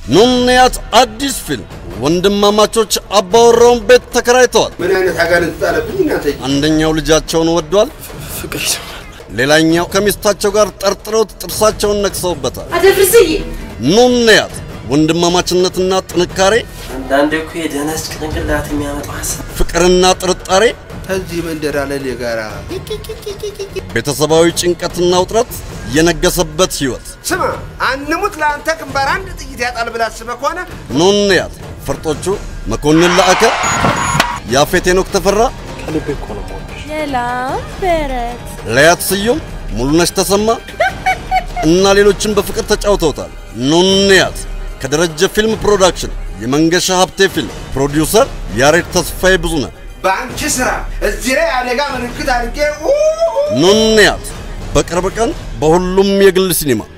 ኑንያት አዲስ ፊልም ወንድማማቾች አባወራውን ቤት ተከራይተዋል። ምን አይነት አጋንንት ጣለብኝ እናንተ? አንደኛው ልጃቸውን ወዷል፣ ፍቅር ይሰማል። ሌላኛው ከሚስታቸው ጋር ጠርጥረውት ጥርሳቸውን ነክሰውበታል። አደፍርስዬ ኑንያት ወንድማማችነትና ጥንካሬ፣ አንዳንዴ እኮ የደነስ ጭንቅላት የሚያመጣው ሀሳብ ፍቅርና ጥርጣሬ፣ ከዚህ መንደር አለ ጋራ ቤተሰባዊ ጭንቀትና ውጥረት የነገሰበት ሕይወት ስማ፣ አንሙት ለአንተ ግንባር አንድ ጥይት ያጣል ብላ አስበህ ከሆነ ኑንያት ፈርጦቹ መኮንን ለአከ፣ ያፌት ሄኖክ ተፈራ፣ ከልቤ እኮ ነው የምወድሽ። የላም በረት ለያት ስዩም፣ ሙሉነሽ ተሰማ እና ሌሎችን በፍቅር ተጫውተውታል። ኑንያት ከደረጀ ፊልም ፕሮዳክሽን የመንገሻ ሀብቴ ፊልም ፕሮዲውሰር ያሬድ ተስፋዬ ብዙነህ። በአንቺ ስራ እዚህ ላይ አደጋ ምልክት አድርጌ ኑንያት በቅርብ ቀን በሁሉም የግል ሲኒማ